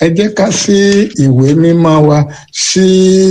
ẹ jẹ́ ká sí ìwé mímọ́ wa sí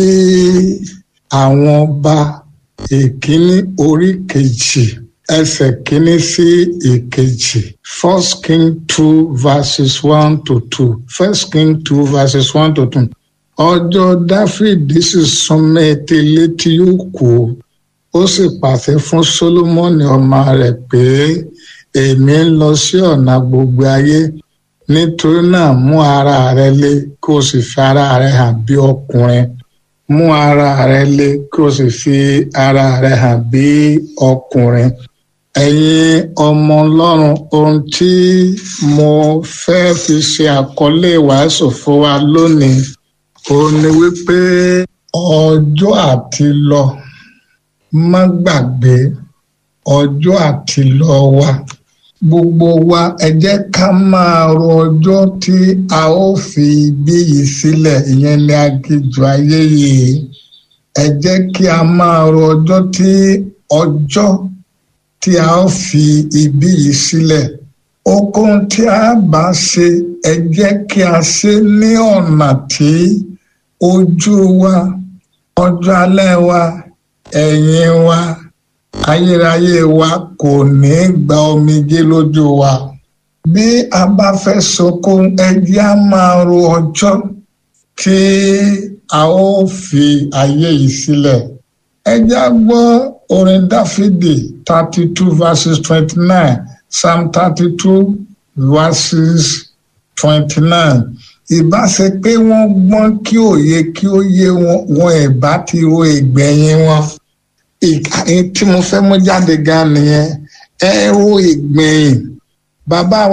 àwọn ọba ìkíní orí kejì ẹsẹ̀ kínní sí ìkejì first king two verses one to two first king two verses one to two ọjọ́ dáfídì sì súnmọ́ etí létí yóò kú ó sì pàṣẹ fún sólómọ́nì ọmọ rẹ̀ pé èmi ń lọ sí ọ̀nà gbogbo ayé nítorí náà mú ara rẹ lé kó o sì fi ara rẹ hàn bí ọkùnrin mú ara rẹ lé kó o sì fi ara rẹ hàn bí ọkùnrin ẹ̀yin ọmọ ọlọ́run ohun tí mo fẹ́ fi ṣe àkọlé ìwàásù fún wa lónìí òun ni wípé ọjọ́ àti lọ má gbàgbé ọjọ́ àti lọ wa gbogbo wa ẹ jẹ́ ká máa ro ọjọ́ tí a ó fi ibí yìí sílẹ̀ ìyẹn ní aginjù ayé yìí ẹ jẹ́ kí a máa ro ọjọ́ tí ọjọ́ tí a ó fi ibí yìí sílẹ̀ okun tí a bá ṣe ẹ jẹ́ kí a ṣe ní ọ̀nà tí ojú wa ọjọ́ alẹ́ wa ẹ̀yìn wa ayérayé wa kò ní gba omijé lójú wa bí a bá fẹ́ sọkún ẹ jẹ́ a máa ro ọjọ́ tí a ó fi ayé yìí sílẹ̀ ẹ jẹ́ a gbọ́ orin dáfídì thirty two verses twenty nine psalm thirty two verses twenty nine ìbá ṣe pé wọ́n gbọ́n kí òye kí ó yé wọn wọn ìbá ti ro ìgbẹ̀yìn wọn tí mo fẹ́ mú jáde gan nìyẹn ẹ ro ìgbẹ̀yìn bàbá